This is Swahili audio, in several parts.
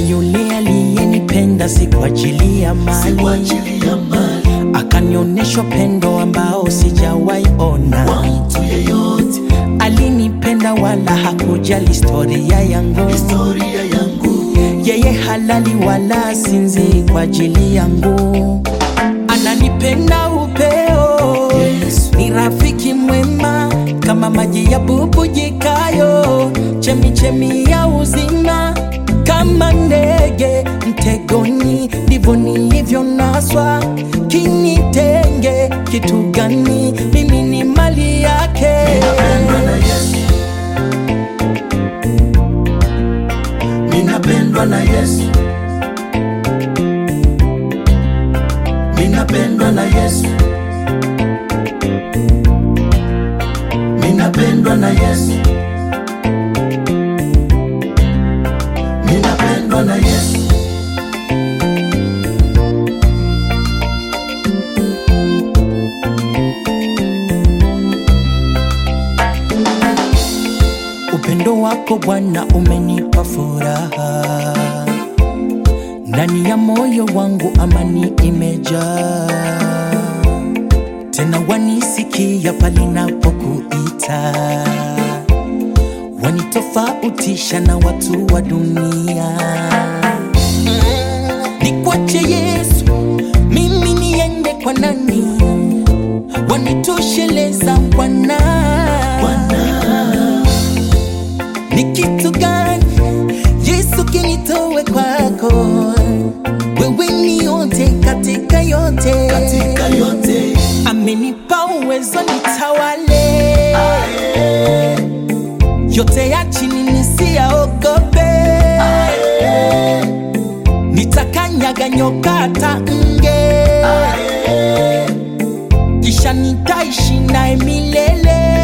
yule aliyenipenda si kwa ajili ya si mali, kwa ajili ya mali akanionyesha upendo ambao sijawahi ona. kwa mtu yeyote. Alinipenda wala hakujali historia yangu, Historia yangu yeye halali wala sinzi kwa ajili yangu. Ananipenda upeo, Yesu. ni rafiki mwema kama maji ya bubujikayo, chemichemi ya uzima, kama ndege mtegoni, ndivyo nilivyonaswa. Kinitenge kitu gani? Mimi ni mali yake. ninapendwa na Yesu, ninapendwa na Yesu, ninapendwa na Yesu, ninapendwa na Yesu, ninapendwa na Yesu. Upendo wako Bwana umenipa furaha, ndani ya moyo wangu amani imejaa, tena wanisikia pale napokuita, wanitofautisha na watu wa dunia. Nikwache Yesu, mimi niende kwa nani? Wanitosheleza Bwana ni kitu gani Yesu kinitowe kwako? Wewe ni yote katika yote, Katika yote amenipa uwezo nitawale yote ya chini nisiyaogope, nitakanyaga nyoka hata nge, kisha nitaishi naye milele.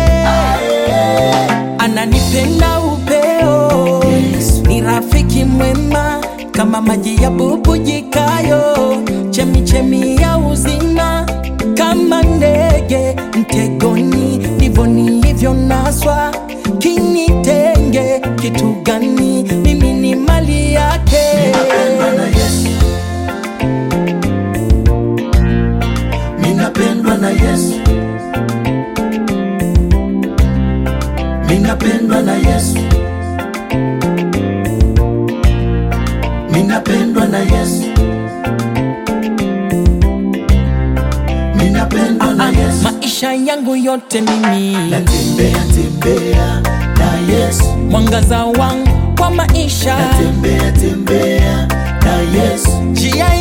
Ananipenda upeo, Yesu. ni rafiki mwema kama maji ya bubujikayo, chemichemi ya uzima, kama ndege mtegoni, ndivyo nilivyonaswa. Kinitenge kitu gani? Mimi ni mali yake. ninapendwa na Yesu, ninapendwa na Yesu, ninapendwa na Yesu, ninapendwa na Yesu, ninapendwa na Yesu. Maisha yangu yote mimi, Natembea tembea na Yesu, mwangaza wangu kwa maisha, natembea tembea na Yesu, njia